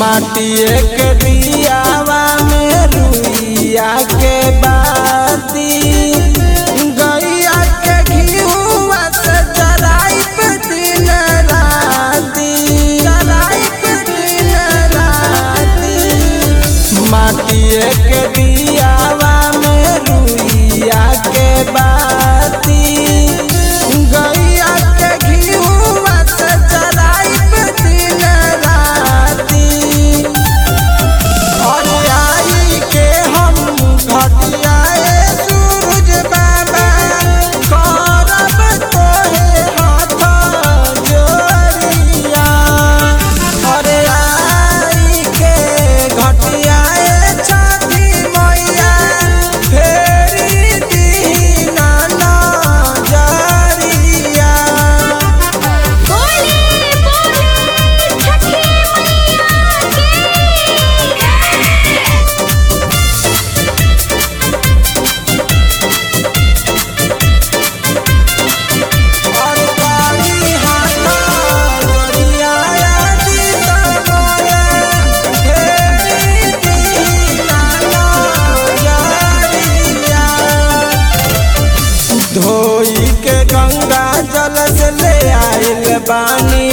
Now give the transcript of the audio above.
माटिए के दियावा में रुइया के बाती गैया के घिउवा से जराइब दिन राती जराइब दिन राती माटिए के दियावा में रुइया के बाती गैया के घिउवा से जराइब दिन राती और आई के हम घटियाए सूरज बाबा करब तोहे हाथ जोड़िया और आई के घटियाए छठी मैया फेरी दीना नजरिया बोले बोले छठी और काली हाथा गोरिया जीता मोरे फेरी दीना नजरिया धोई के गंगा जल से ले आइल बानी